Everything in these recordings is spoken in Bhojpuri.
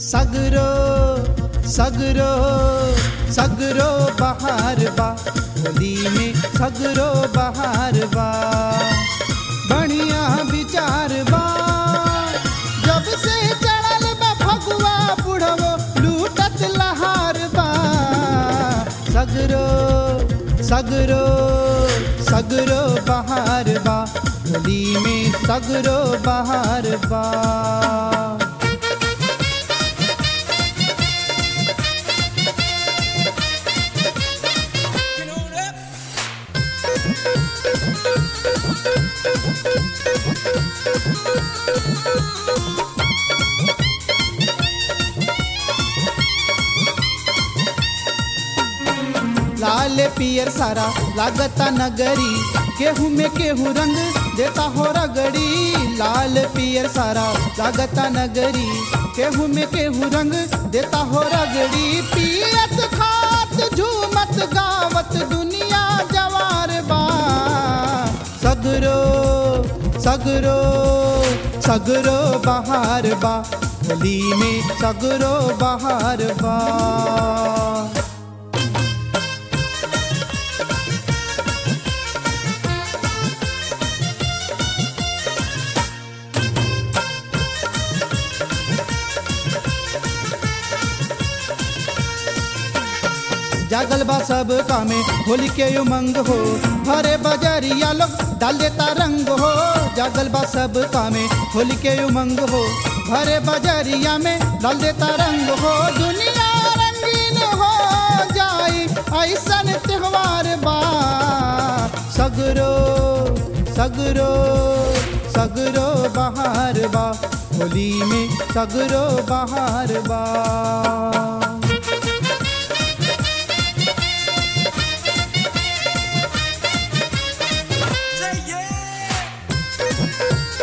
सगरो सगरो सगरो बहार बा होली में सगरो बहार बा बढ़िया विचार बा जब से चढ़ल बा फगुआ बुढ़वो लूटत लहार बा सगरो सगरो सगरो बहार बा होली में सगरो बहार बा Get on up. लाल पियर सारा लागता नगरी केहू में केहू रंग देता हो रगड़ी लाल पियर सारा लागता नगरी केहू में केहू रंग देता हो रगड़ी पियत खात झूमत गावत दुनिया जवार बा सगरो सगरो सगरो बहार बा होली में सगरो बहार बा जागल बा सब कामे होली के उमंग हो भरे बजरिया लोग डाल देता रंग हो जागल बा सब कामे होली के उमंग हो भरे बजरिया में डाल देता रंग हो दुनिया रंगीन हो जाई ऐसन त्योहार बा सगरो सगरो सगरो बहार बा होली में सगरो बहार बा Say yeah.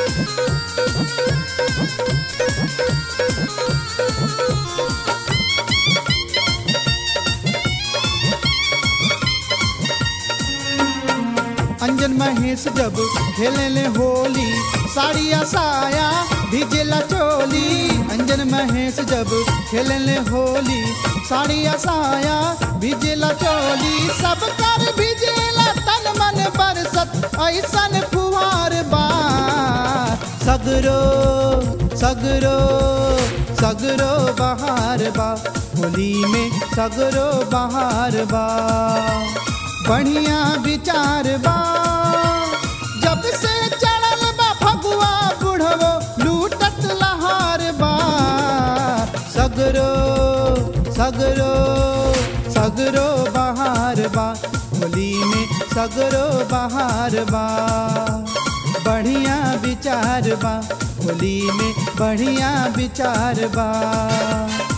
अंजन महेश जब खेले ले होली साड़िया साया भिजेला चोली अंजन महेश जब खेले ले होली साड़िया साया भिजेला चोली सब कर भिजेला तन मन बरसत ऐसन फुहार बा सगरो सगरो सगरो बहार बा होली में सगरो बहार बा बढ़िया विचार बा जब से चढ़ल बा फगुआ बुढ़वो लूटत लहार बा सगरो सगरो सगरो बहार बा होली में सगरो बहार बा बढ़िया विचार बा होली में बढ़िया विचार बा